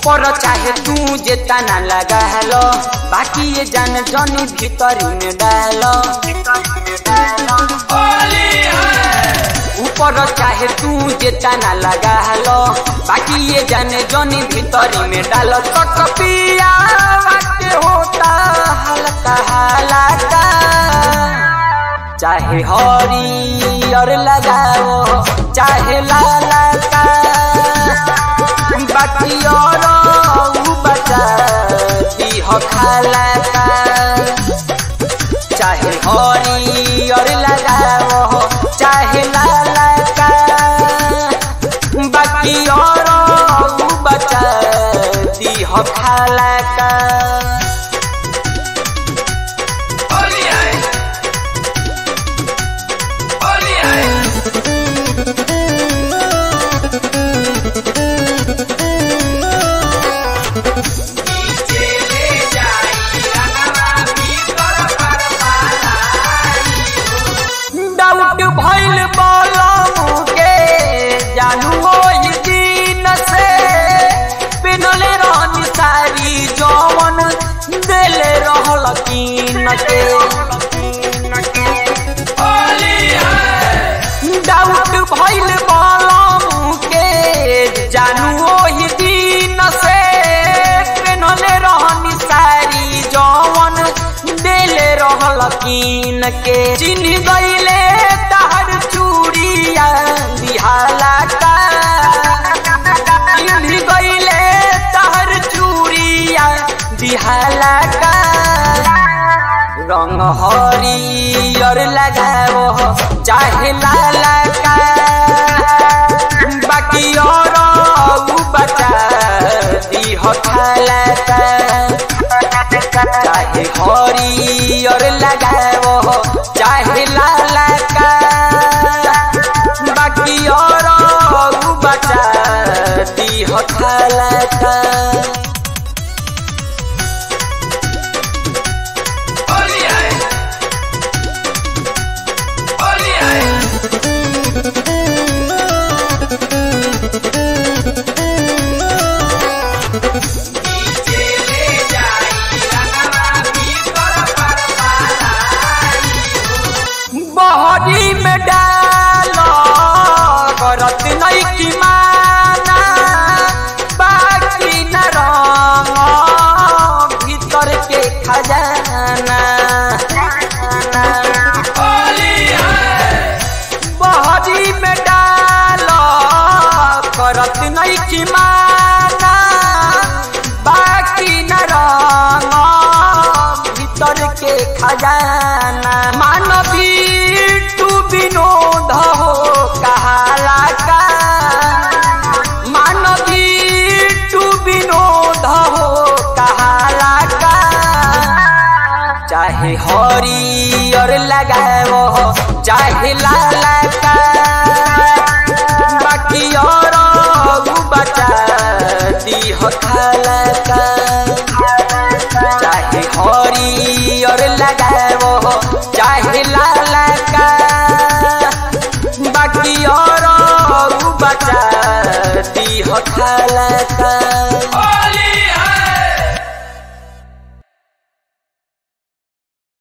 ऊपर चाहे तू जे तना लगा हेलो बाकी ये जान जनी भीतरी में डालो ऊपर चाहे तू जे तना लगा हेलो बाकी ये जाने जनी भीतरी में डालो तो कपिया के होता हल्का हल्का चाहे हरियर लगाओ चाहे लाला का बाकी और ऊ बचा दीह खाला का चाहे हरियर लगाओ चाहे लाला का बाकी और ऊ बचा दीह खाला का डाउट भइल बलम के जानू ओइ दिन से पिनले रहनी सारी जवन देले रहल कीन के डाउट भइल बलम के जानू ओहि दिन से पिनले रहनी सारी जवन देले रहल कीन के चिन्ह गईले तहर चूड़िया बिहाला का चिन्ह गईले तहर चूड़िया बिहाला का रंग हरियर लगाओ चाहे लाला का बाकी और ऊ बचा दीह खाला का चाहे हरियर लगाओ चाहे लाला का बाकी और ऊ बचा दीह खाला का बहरी में डालो करत नहीं की माना बाकी न रंग भीतर के खजाना बहरी में डालो करत नहीं की माना बाकी न रंग भीतर के खजाना मानवी तू विनोद हो कहाला का मानवी तू विनोद हो कहाला का चाहे हरियर लगाओ चाहे लाला का बाकी और ऊ बचा दीह खाला का चाहे हरियर लगाओ चाहे लाला का बाकी और ऊ बचा दीह खाला का